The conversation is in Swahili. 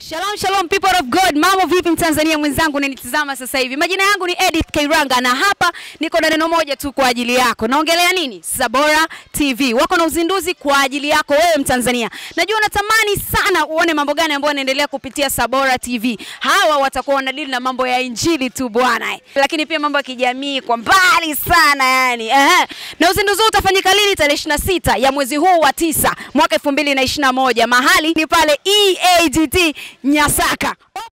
Shalom shalom people of God, mambo vipi Mtanzania mwenzangu unanitazama sasa hivi? Majina yangu ni Edith Kairanga na hapa niko na neno moja tu kwa ajili yako. Naongelea nini? Sabora TV. Wako na uzinduzi kwa ajili yako wewe Mtanzania. Najua unatamani sana uone mambo gani ambayo yanaendelea kupitia Sabora TV. Hawa watakuwa wanadili na mambo ya injili tu bwana. Lakini pia mambo ya kijamii kwa mbali sana yani. Ehe. Na uzinduzi huu utafanyika lini? Tarehe 26 ya mwezi huu wa tisa mwaka 2021. Mahali ni pale EAGT Nyasaka.